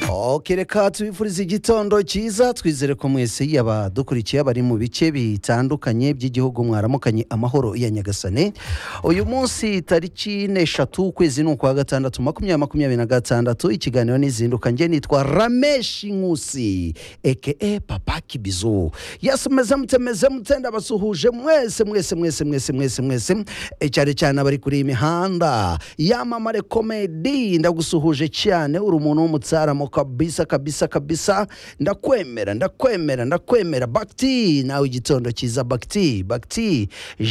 oke reka tubifurize igitondo cyiza twizere ko mwese yaba dukurikiye abari mu bice bitandukanye by'igihugu mwaramukanye amahoro ya nyagasane uyu munsi tariki n'eshatu ukwezi ni ukwa gatandatu makumyabiri makumyabiri na gatandatu ikiganiro n'izinduka njye nitwa rameshi nkusi eke papa kibizu yasi meze mute meze mute ndabasuhuje mwese mwese mwese mwese mwese mwese Eh, cyane cyane abari kuri iyi mihanda yamamare komedi ndagusuhuje cyane uri umuntu w'umutsaramo kabisa kabisa kabisa ndakwemera ndakwemera ndakwemera bakiti nawe igitondo cyiza bakiti bakiti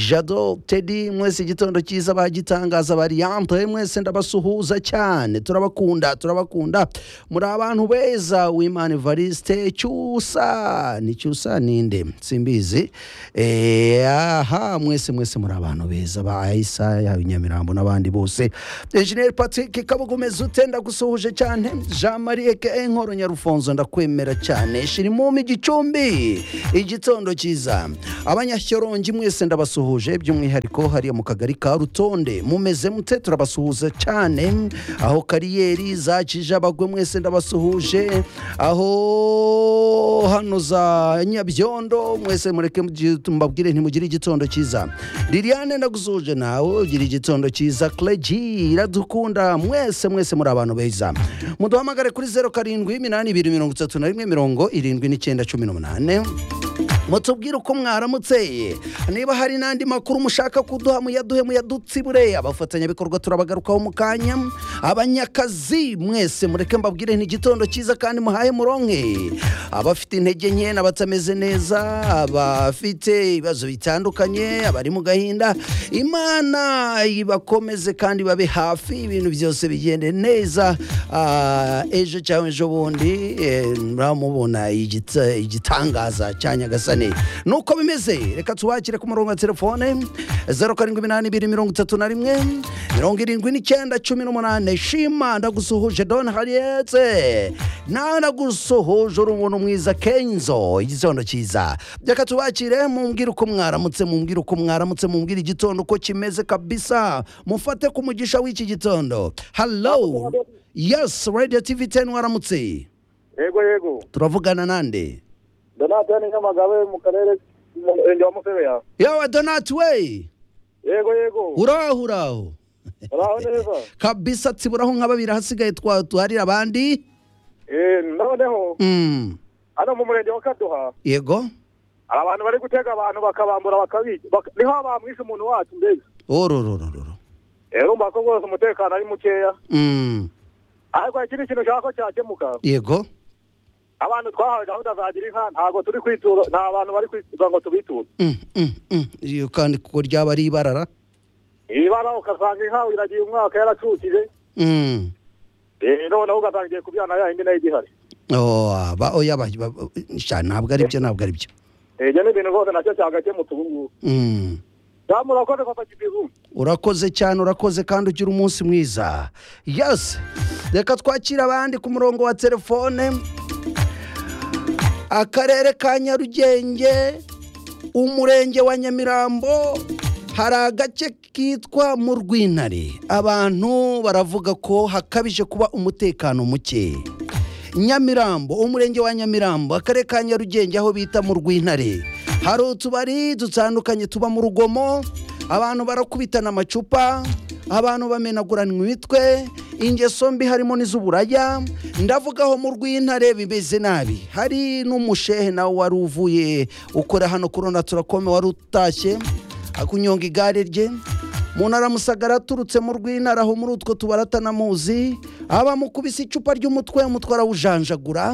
jado tedi mwese igitondo cyiza bagitangaza variante mwese ndabasuhuza cyane turabakunda turabakunda muri abantu beza wimana evariste cyusa ni cyusa ninde simbizi Eh, aha mwese mwese muri abantu beza ba isaya nyamirambo n'abandi bose enjeniyeri patrick kabugumeza ute ndagusuhuje cyane jean marie ke inkoro nyarufonzo ndakwemera cyane shirimumi gicumbi igitondo cyiza abanyashyorongi mwese ndabasuhuje by'umwihariko hariya mu kagari ka rutonde mumeze mute turabasuhuza cyane aho kariyeri zakije abagwe mwese ndabasuhuje aho hano za nyabyondo mwese mureke mugi- mbabwire ntimugire igitondo cyiza liliane ndagusuhuje nawe ugira igitondo cyiza cleji iradukunda mwese mwese muri abantu beza muduhamagare kuri zeru karindwi iminani ibiri mirongo itatu na rimwe mirongo irindwi n'icyenda cumi n'umunani mutubwire uko mwaramutse niba hari n'andi makuru mushaka kuduha muyaduhe muyadutsibure abafatanyabikorwa turabagarukaho mu kanya abanyakazi mwese mureke mbabwire ni igitondo cyiza kandi muhaye muronke abafite intege nke n'abatameze neza abafite ibibazo bitandukanye abari mu gahinda imana ibakomeze kandi babe hafi ibintu byose bigende neza Ah, ejo cyangwa ejo bundi eh, muramubona igita- igitangaza cya nyagasane nuko bimeze reka tubakire ku murongo wa telefone zeru karindwi iminani ibiri mirongo itatu na rimwe mirongo irindwi n'icyenda cumi n'umunani shima ndagusuhuje don hariyete nawe ndagusuhuje uri umuntu mwiza kenzo igitondo cyiza reka tubakire mumbwire uko mwaramutse mumbwire uko mwaramutse mumbwire igitondo uko kimeze kabisa mufate ku mugisha w'iki gitondo hallo yes radio tv 10 waramutse yego yego turavugana nande donata ni nyamagabe mu karere mu murenge wa musebeya yawe donati we yego yego uraho uraho uraho neza kabisa tsiburaho nka babiri hasigaye twa- tuharira abandi Eh, noneho Mm, hano mu murenge wa kaduha yego hari abantu bari gutega abantu bakabambura bakabica baka- niho bamwishe umuntu wacu mbese orororororo Eh, urumva ko rwose umutekano ari mukeya Mm, ariko ikindi kintu ushaka ko cyakemuka yego abantu twahawe gahunda za gira inka ntabwo turi kwitura nta bantu bari kwitura ngo tubiture Mm, mm, mm. iyo kandi kuko ryaba ari ibarara ibara ugasanga inka iragiye umwaka yaracukije Mm. Eh, noneho ugatangiye kubyana yayindi nayo igihari Oh, aba- oya ba- ba- sha, ntabwo ari byo ntabwo ari byo Eh, ibyo ni ibintu rwose nacyo cyagakemutse ubu ngubu Mm. damu urakoze papa kibizu urakoze cyane urakoze kandi ugira umunsi mwiza yasi reka twakire abandi ku murongo wa telefone akarere ka nyarugenge umurenge wa nyamirambo hari agace kitwa mu rwintare abantu baravuga ko hakabije kuba umutekano muke nyamirambo umurenge wa nyamirambo akarere ka nyarugenge aho bita mu rwintare hari utubari dutandukanye tuba mu rugomo abantu barakubitana amacupa abantu bamenagurana imitwe ingeso mbi harimo n'iz'uburaya ndavugaho mu rw'intare bimeze nabi hari n'umushehe nawe wari uvuye ukora hano kurona turakome wari utashye akunyonga igare rye umuntu aramusagara aturutse mu rw'intara aho muri utwo tubara atanamuzi abamukubise icupa ry'umutwe umutwe arawujanjagura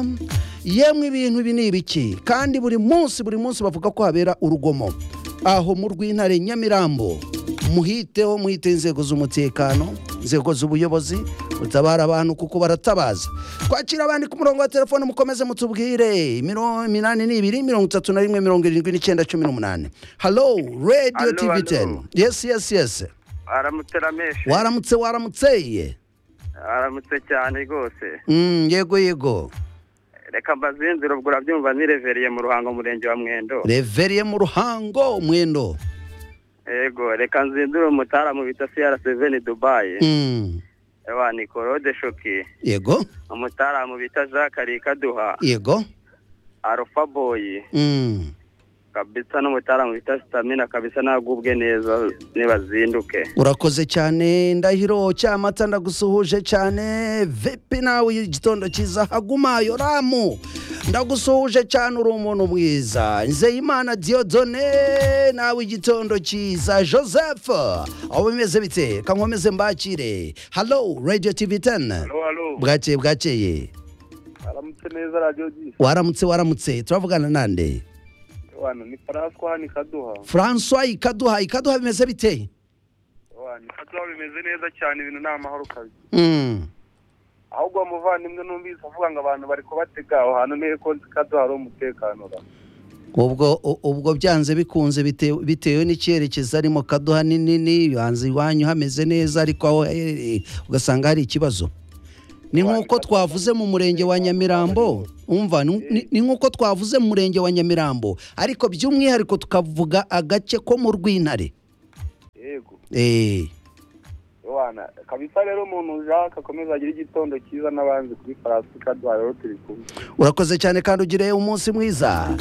yemwe ibintu ibi ni ibiki kandi buri munsi buri munsi bavuga ko habera urugomo aho mu rw'intare nyamirambo muhiteho muhite inzego z'umutekano inzego z'ubuyobozi mutabara abantu kuko baratabaza twakira abandi ku murongo wa telefone mukomeze mutubwire Miro- iminani ni ibiri mirongo itatu na rimwe mirongo irindwi n'icyenda cumi n'umunani halo radiyo Allo, tivi teni allo. yesi yesi yesi aramutse rameshe waramutse waramutse aramutse cyane rwose Mm, yego yego reka mbazinzira ubwo urabyumva nireveriye mu ruhango murenge wa mwendo reveriye mu ruhango mwendo yego reka nzindure umutara mu bita siyara seveni dubayi Mm, ewa ni claude shoki yego umutaramu bita jacques arikaduha yego arufa boyi Mm. kabisa n'umutaramu bita sitamina kabisa nagubwe neza nibazinduke urakoze cyane ndahiro cyamata ndagusuhuje cyane vepe nawe igitondo cyiza haguma yoramu ndagusuhuje cyane uri umuntu mwiza nzeyimana diodone nawe igitondo cyiza joseph aho bimeze bite kankomeze mbakire halo radio tv 10 bwakeye bwakeye aramutse neza radiyo ji waramutse waramutse turavugana nande wano ni faranswa ni kaduha francois ikaduha ikaduha bimeze biteye wano kaduha bimeze neza cyane ibintu ni amahoro kazi Mm. ahubwo uwo muvandimwe numvise avuga ngo abantu bari kubatega aho hantu niyo konti kaduha hari umutekano ra ubwo u- ubwo byanze bikunze bitewe- bitewe n'icyerekezo arimo kaduha ni nini yanze iwanyu hameze neza ariko aho aherereye ugasanga hari ikibazo ni nk'uko twavuze mu murenge wa nyamirambo umva ni- ni- ni nk'uko twavuze mu murenge wa nyamirambo ariko by'umwihariko tukavuga agace ko mu rw'intare yego Eh, wana kabisa rero umuntu jacques akomeza agira igitondo cyiza n'abanzi kuri faransa kaduha rero turi kumwe urakoze cyane kandi ugire umunsi mwiza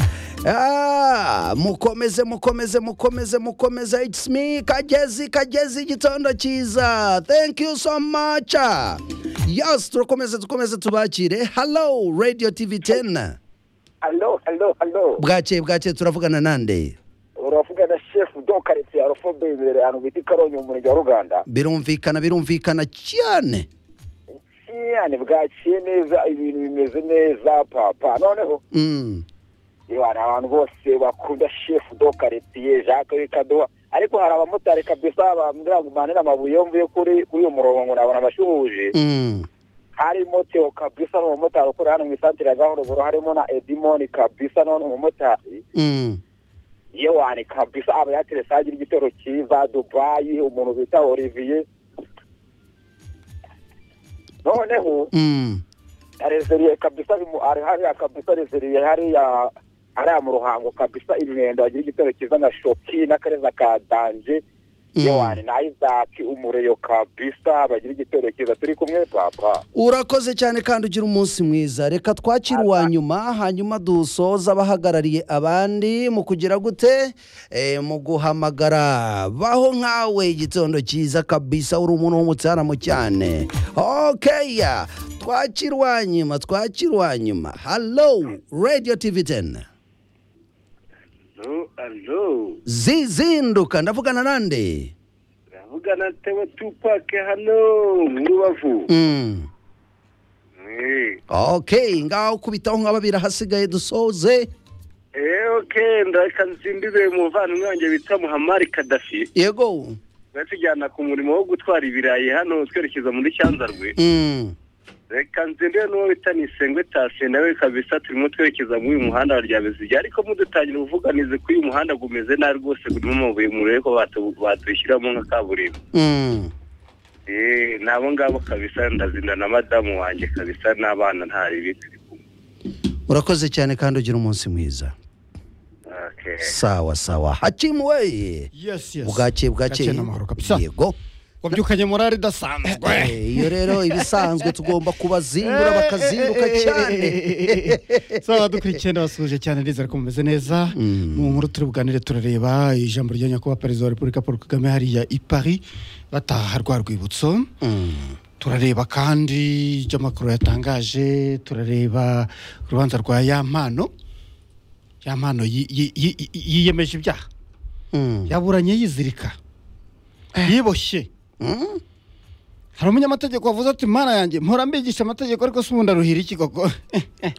Ah, mukomeze mukomeze mukomeze mukomeze it's me kagezi kagezi igitondo cyiza thank you so much yes turakomeze dukomeze tubakire hello radio tv 10 alo alo alo bwakeye bwakeye turavugana nande uravuga na shefu do karitsiye arofo beyibere ahantu bita karonyi mu murenge wa ruganda birumvikana birumvikana cyane cyane bwakiye neza ibintu bimeze neza papa noneho mm. hari abantu bose bakunda shefu do karitsiye jacques kaduha ariko hari abamotari kabisa bambwira ngo umanire amabuye yo mvuye kuri kuri uyu murongo ngo nabona abashuhuje Mm. harimo Theo kabisa ni umumotari ukorera hano mu isantire ya gahoro buru harimo na edimoni kabisa nawe ni umumotari Mm. yewani kabisa aba yateretse agira igitero cyiza dubayi umuntu bita olivier noneho Mm. arezeriye kabisa bimu- ari hariya kabisa arezeriye hariya hariya mu ruhango kabisa imyenda agira igitero cyiza na shoki n'akareza ka danje Mm. yewani na isaki umureyo kabisa bagira igitero cyiza turi kumwe papa urakoze cyane kandi ugira umunsi mwiza reka twakire uwa nyuma hanyuma dusoza abahagarariye abandi mu kugira gute Eh, mu guhamagara baho nkawe igitondo cyiza kabisa uri umuntu w'umutsaramo cyane okeya twakire uwa nyuma twakire uwa nyuma halo radio tv 10 alo zizinduka ndavugana nande uravugana tewe tupake hano mu rubavu mm. Eh, okay ngaho kubitaho nka babiri ahasigaye dusoze eh, okay ndahita nzindize umuvandimwe wanjye bita muhamari kadafi yego batujyana ku murimo wo gutwara ibirayi hano twerekeza muri cyanzarwe mm. reka nzindiwe n'uwo bita nisengwe tasiye nawe kabisa turimo twerekeza muri uyu muhanda wa ryabezige ariko mudutangira ubuvuganizi ko uyu muhanda gumeze nabi rwose gurimo amabuye murebe ko batu- batushyiramo nka kaburimbo Mm. Eh, nabo ngabo kabisa ndazinda na madamu wanjye kabisa n'abana ntari ibiti urakoze cyane kandi ugira umunsi mwiza okay. sawa sawa hakimu we yes yes bwakeye bwakeye Bwakeye n'amahoro kabisa yego wabyukanye morali idasanzwe Eh, iyo rero ibisanzwe tugomba kubazindura bakazinduka cyane saba dukurikiye ndabasuhuje cyane nizere ko mumeze neza mu nkuru turi buganire turareba ijambo rya nyakubahwa perezida wa repubulika paul kagame hariya i paris bataha rwa rwibutso Mm. turareba kandi ibyo amakuru yatangaje turareba urubanza rwa ya mpano ya mpano yi- yi- yi- yi- yiyemeje ibyaha Mm. yaburanye yizirika yiboshye Mm. hari umunyamategeko wavuze ati mana yanjye mpora mbigisha amategeko ariko si ubundi aruhira iki koko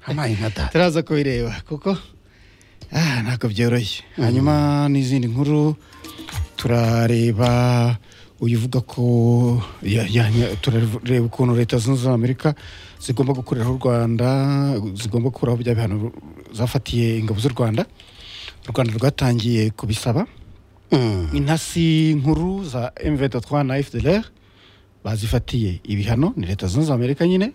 amaye nka data turaza kubireba kuko ah, ntabwo byoroshye hanyuma n'izindi nkuru turareba uyu uvuga ko ya- ya- ya- turareba ukuntu leta zunze ubumwe za amerika zigomba gukoreraho u rwanda zigomba gukuraho bya bihano zafatiye ingabo z'u rwanda u rwanda rwatangiye kubisaba Mm. intasi nkuru za M23 na FDLR bazifatiye ibihano ni leta zunze ubumwe za Amerika nyine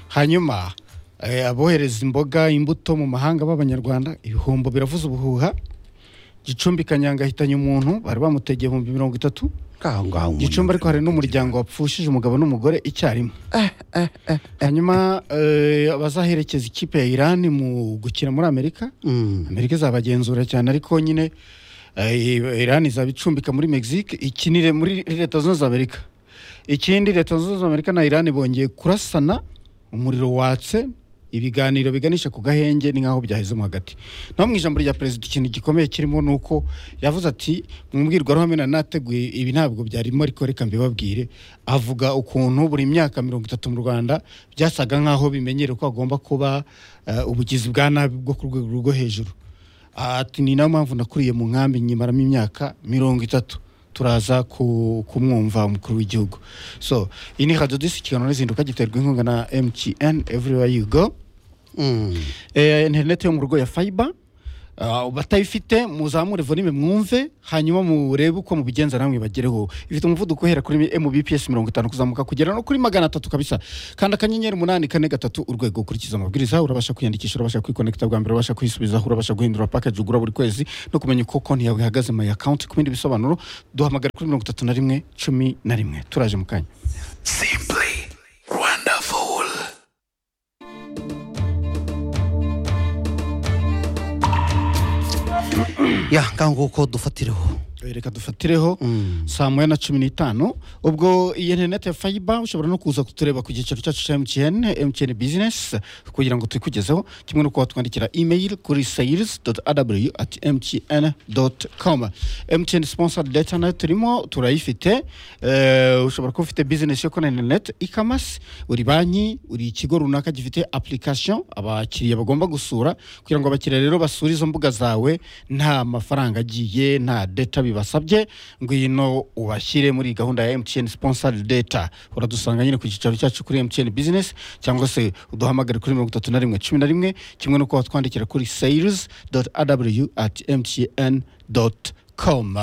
hanyuma eh, abohereza imboga imbuto mu mahanga b'abanyarwanda ibihombo biravuza ubuhuha gicumbi kanyanga ahitanye umuntu bari bamutegeye ibihumbi mirongo itatu aho ngaho umuntu gicumbi ariko hari n'umuryango wapfushije umugabo n'umugore icyarimwe hanyuma eh, abazaherekeza ikipe ya irani mu gukina muri amerika Mm. amerika izabagenzura cyane ariko nyine eh, irani izaba icumbika muri mexique ikinire muri leta zunze ubumwe za amerika ikindi leta zunze ubumwe za amerika na irani bongeye kurasana umuriro watse ibiganiro biganisha ku gahenge ni nk'aho byahezemo hagati naho mu ijambo rya perezida ikintu gikomeye kirimo ni uko yavuze ati mu mbwirwaruhame nari nateguye ibi ntabwo byarimo ariko reka mbibabwire avuga ukuntu buri myaka mirongo itatu mu rwanda byasaga nk'aho bimenyere ko hagomba kuba eh, ubugizi bwa nabi bwo ku rwego rwo hejuru ati ni nayo mpamvu nakuriye mu nkambi nyimaramo imyaka mirongo itatu turaza ku- kumwumva umukuru w'igihugu so iyi ni radiyo disi kiganiro n'izinduka giterwa inkunga na mtn everywhere you go Mm. eh, interineti yo mu rugo ya fayiba batayifite muzamure volume mwumve hanyuma murebe uko mubigenza namwe bagereho ifite umuvuduko uhera kuri mbps mirongo itanu kuzamuka kugera no kuri magana atatu kabisa kanda akanyenyeri umunani kane gatatu urwego ukurikiza amabwiriza urabasha kwiyandikisha urabasha kwikonekita bwa mbere urabasha kwisubizaho urabasha guhindura package ugura buri kwezi no kumenya uko konti yawe ihagaze my account ku bindi bisobanuro duhamagara kuri mirongo itatu na rimwe cumi na rimwe turaje mu kanya Simply wonderful. ya ngaho nguko dufatiraho reka dufatireho saa moya na cumi n'itanu ubwo iyi interineti ya fayiba ushobora no kuza kutureba ku giciro cyacu cya mtn mtn bizinesi kugira ngo tuyikugezeho kimwe no kuba twandikira imeyili kuri sayirizi doti adabuyu ati mtn doti komu mtn sponsa leta nayo turimo turayifite Eh, ushobora kuba ufite bizinesi yo kuri interineti ikamasi uri banki uri ikigo runaka gifite apurikasiyo abakiriya bagomba gusura kugira ngo abakiriya rero basure izo mbuga zawe nta mafaranga agiye nta data bibasabye ngwino ubashyire muri gahunda ya mtn sponsor data uradusanga nyine ku cyicaro cyacu kuri mtn business cyangwa se uduhamagare kuri mirongo itatu na rimwe cumi na rimwe kimwe no kuba twandikira kuri sales aw at mtn com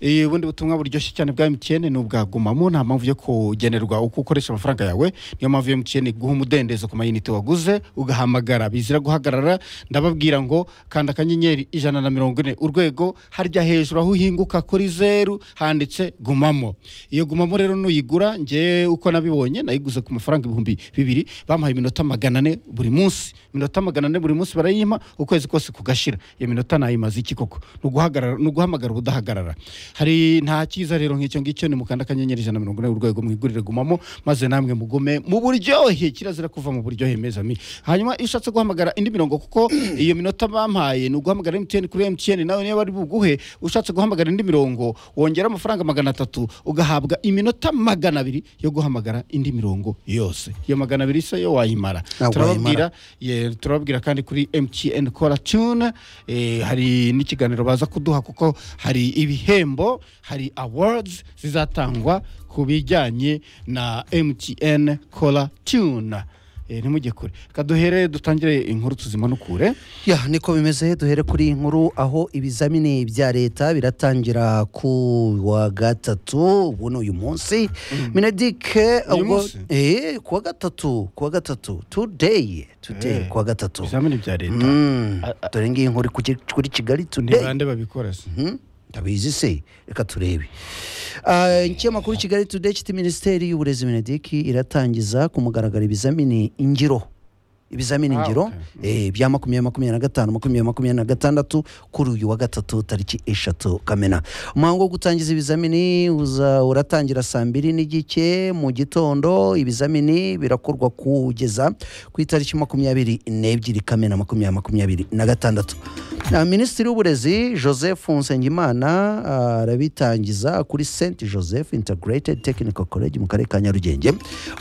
Eh, ubundi butumwa buryoshye cyane bwa mtn ni ubwa gumamo nta mpamvu yo kugenerwa uko ukoresha amafaranga yawe niyo mpamvu ya mtn guha umudendezo ku mayinite waguze ugahamagara bizira guhagarara ndababwira ngo kanda akanyenyeri ijana na mirongo ine urwego harya hejuru aho uhinguka kuri zeru handitse gumamo iyo gumamo rero nuyigura njye uko nabibonye nayiguze ku mafaranga ibihumbi bibiri bampaye iminota magana ane buri munsi iminota magana ane buri munsi barayimpa ukwezi kose kugashira iyo minota nayimaze iki koko ni uguhagarara- ni uguhamagara ubudahagarara hari nta cyiza rero nk'icyo ngicyo ni mukanda akanyenyeri ijana na mirongo ine urwego mwigurire gumamo maze namwe mugume mu buryohe kirazira kuva mu buryohe mezami hanyuma iyo ushatse guhamagara indi mirongo kuko iyo minota bampaye ni uguhamagara mtn kuri mtn nawe niba bari buguhe ushatse guhamagara indi mirongo wongera amafaranga magana atatu ugahabwa iminota magana abiri yo guhamagara indi mirongo yose iyo magana abiri se yo wayimara Ah, wayimara. turababwira ye, turababwira kandi kuri mtn kora tune eh, hari n'ikiganiro baza kuduha kuko hari ibihembo hari awards zizatangwa ku bijyanye na mtn kora tune Eh, ntimujye kure kaduhere dutangire inkuru tuzima nukure ya niko bimeze duhere kuri iyi nkuru aho ibizamini bya leta biratangira ku wa gatatu ubu ni uyu munsi minedike Uyu ubwo munsi? eh ku wa gatatu ku wa gatatu today today Eh, ku wa gatatu ibizamini bya leta Mm, dore ngiyi nkuru kuri- kuri kigali today ntibande babikora se Mhm. ndabizi se reka turebe Ah, ikinyamakuru kigali today kiti minisiteri y'uburezi benediki iratangiza ku mugaragaro ibizamini ingiro ibizamini Ah, ingiro okay. eh, bya makumyabiri makumyabiri na gatanu makumyabiri makumyabiri na gatandatu kuri uyu wa gatatu tariki eshatu kamena umuhango wo gutangiza ibizamini uza uratangira saa mbiri n'igice mu gitondo ibizamini birakorwa kugeza ku itariki makumyabiri n'ebyiri kamena makumyabiri makumyabiri na gatandatu na minisitiri w'uburezi joseph nsengimana ah, arabitangiza kuri st joseph integrated technical college mu karere ka nyarugenge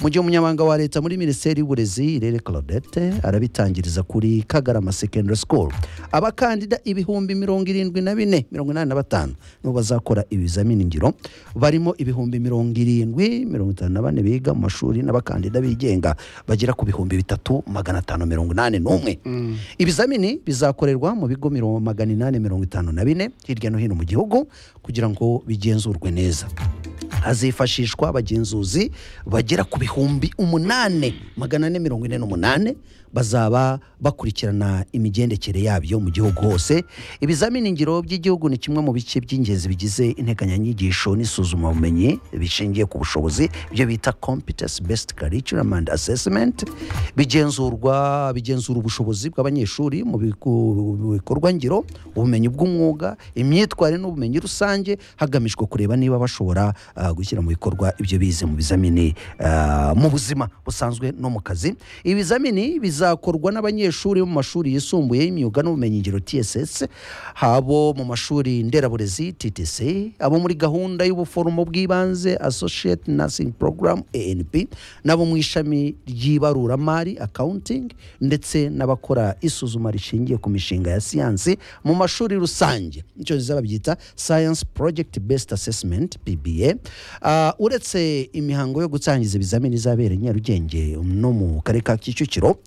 mu gihe umunyamabanga wa leta muri minisiteri y'uburezi irere claudette arabitangiriza kuri kagarama secondary school abakandida ibihumbi mirongo irindwi na bine mirongo inani na batanu nibo bazakora ibizamini ngiro barimo ibihumbi mirongo irindwi mirongo itanu na bane biga mu mashuri n'abakandida bigenga bagera ku bihumbi bitatu magana atanu mirongo inani n'umwe ibizamini bizakorerwa mu bigo mirongo magana inani mirongo itanu na bine hirya no hino mu gihugu kugira ngo bigenzurwe neza hazifashishwa abagenzuzi bagera ku bihumbi umunane magana ane mirongo ine n'umunane bazaba bakurikirana imigendekere yabyo mu gihugu hose ibizamini ngiro by'igihugu ni kimwe mu bice by'ingenzi bigize integanyanyigisho n'isuzumabumenyi bishingiye ku bushobozi ibyo bita competence based curriculum and assessment bigenzurwa bigenzura ubushobozi bw'abanyeshuri mu biku- mu bikorwa ngiro ubumenyi bw'umwuga imyitwarire n'ubumenyi rusange hagamijwe kureba niba bashobora ah, gushyira mu bikorwa ibyo bize mu bizamini ah, mu buzima busanzwe no mu kazi ibizamini bizakorwa n'abanyeshuri bo mu mashuri yisumbuye y'imyuga n'ubumenyingiro tss habo mu mashuri nderaburezi ttc abo muri gahunda y'ubuforomo bw'ibanze associate nursing program anp n'abo mu ishami ry'ibaruramari accounting ndetse n'abakora isuzuma rishingiye ku mishinga ya siyansi mu mashuri rusange icyongereza babyita science project based assessment pba Ah, uretse imihango yo gutangiza ibizamini izabera i nyarugenge no mu karere ka kicukiro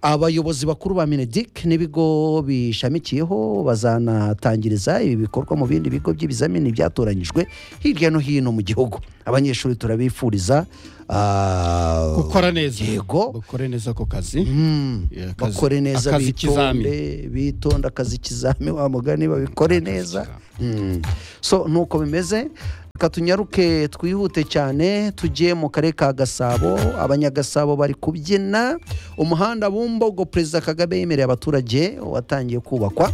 abayobozi bakuru ba minedik n'ibigo bishamikiyeho bazanatangiriza ibi bikorwa mu bindi bigo by'ibizamini byatoranyijwe hirya no hino mu gihugu abanyeshuri turabifuriza ah, gukora neza yego gukore neza ako kazi Mm, Yeah, akazi- bakore neza akazi ikizami. bitonde bitonde akazi ikizami wa mugani babikore neza Mm. so nuko bimeze reka tunyaruke twihute cyane tujye mu karere ka gasabo abanyagasabo bari kubyina umuhanda bumbogo perezida kagame yemereye abaturage watangiye kubakwa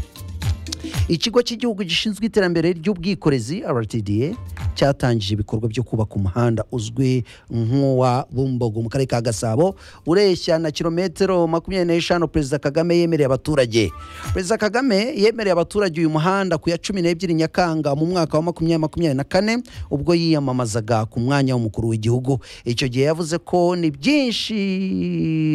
ikigo cy'igihugu gishinzwe iterambere ry'ubwikorezi rtda cyatangije ibikorwa byo kubaka umuhanda uzwi nk'uwa bumbogo mu karere ka gasabo ureshya na kilometero makumyabiri n'eshanu perezida kagame yemereye abaturage perezida kagame yemereye abaturage uyu muhanda ku ya cumi n'ebyiri nyakanga mu mwaka wa makumyabiri makumyabiri na kane ubwo yiyamamazaga ku mwanya w'umukuru w'igihugu icyo gihe yavuze ko ni byinshi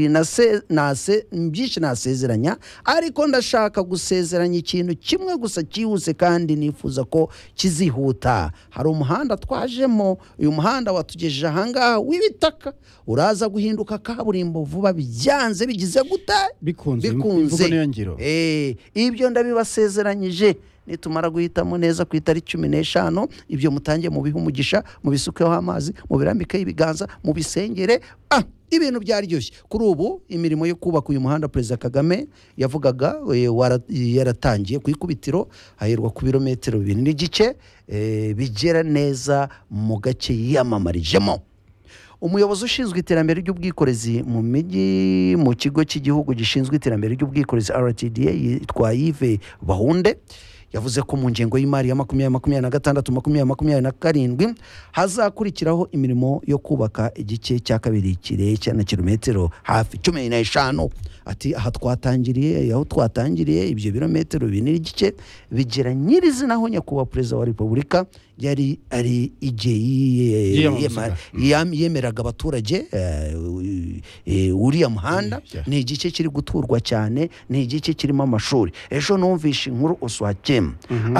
nase- nase- byinshi nasezeranya ariko ndashaka gusezeranya ikintu kimwe gusa cyihuse kandi nifuza ko kizihuta hari umuhanda twajemo uyu muhanda watugejeje ahangaha w'ibitaka uraza guhinduka kaburimbo vuba byanze bigize guta bikunze imvugo bikunze niyo ngiro Eh, ibyo ndabibasezeranyije nitumara guhitamo neza ku itariki cumi n'eshanu ibyo mutangiye mubihe umugisha mubisukeho amazi mubirambikeho ibiganza mubisengere ah, ibintu byaryoshye kuri ubu imirimo yo kubaka uyu muhanda perezida kagame yavugaga eh, wara- yaratangiye ku ikubitiro haherwa ku birometero bibiri n'igice eh, bigera neza mu gace yiyamamarijemo umuyobozi ushinzwe iterambere ry'ubwikorezi mu mijyi mu kigo cy'igihugu gishinzwe iterambere ry'ubwikorezi rtda yitwa yive bahunde yavuze ko mu ngengo y'imari ya makumyabiri makumyabiri na gatandatu makumyabiri makumyabiri na karindwi hazakurikiraho imirimo yo kubaka igice cya kabiri kirekire na kilometero hafi cumi n'eshanu ati aha twatangiriye aho twatangiriye ibyo birometero bine n'igice bigera nyirizina aho nyakubahwa perezida wa repubulika yari ari igihe yiyema- Yiyamamazaga. yam- yemeraga abaturage eh, eh, uriya muhanda Yeah. ni igice kiri guturwa cyane ni igice kirimo amashuri ejo numvishe inkuru uswakema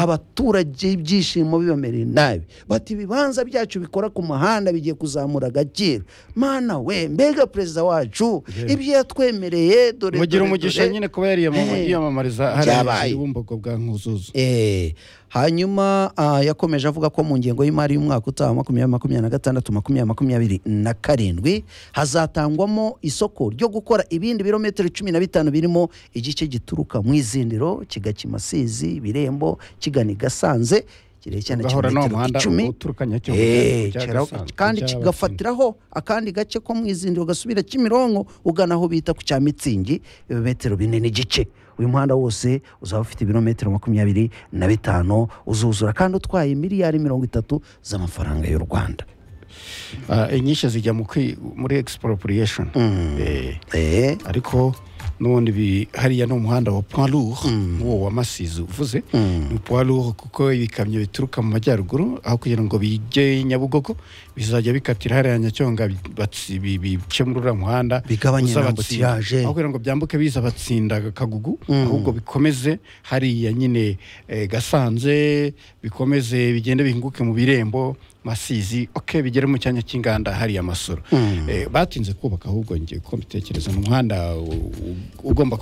abaturage ibyishimo bibamereye nabi bati ibibanza byacu bikora ku muhanda bigiye kuzamura agaciro mana we mbega perezida wacu Yeah. ibyo yatwemereye dore mugira dore, umugisha dore." nyine kuba yariyamama- Eh. yiyamamariza Byabaye. hariya bumbogo bwa nkuzuzu Eh, hanyuma ah, yakomeje avuga ko mu ngengo y'imari y'umwaka utaha makumyabiri makumyabiri na gatandatu makumyabiri makumyabiri na karindwi hazatangwamo isoko ryo gukora ibindi birometero cumi na bitanu birimo igice gituruka mu izindiro kigakima sizi birembo kigana i gasanze kirekire cyane ugahora n'uwo muhanda kilometero icumi uturuka nyacyo Eh, kera- kandi kigafatiraho akandi gace ko mu izindiro ugasubira kimironko ugana aho bita ku cya mitsingi ibirometero bine n'igice uyu muhanda wose uzaba ufite ibirometero makumyabiri na bitanu uzuzura kandi utwaye miliyari mirongo itatu z'amafaranga y'u rwanda inyinshi zijya mu kwi- muri expropriation Eh, Eh, ariko n'ubundi bi- hariya ni umuhanda wa point lourd nk'uwo wa masizi uvuze ni point lourd kuko ibikamyo bituruka mu majyaruguru aho kugira ngo bijye nyabugogo bizajya bikatira hariya nyacyonga bi- batsi- bi- bice muri uriya muhanda Bigabanye uza inambukirage. abatsinda. aho kugira ngo byambuke biza batsinda kagugu ahubwo bikomeze hariya nyine eh, gasanze bikomeze bigende bihinguke mu birembo masizi ok bigere mu cyanya cy'inganda hariya amasoro Eh, batinze kubaka ahubwo ngiye ko mbitekereza ni umuhanda u- u- ugomba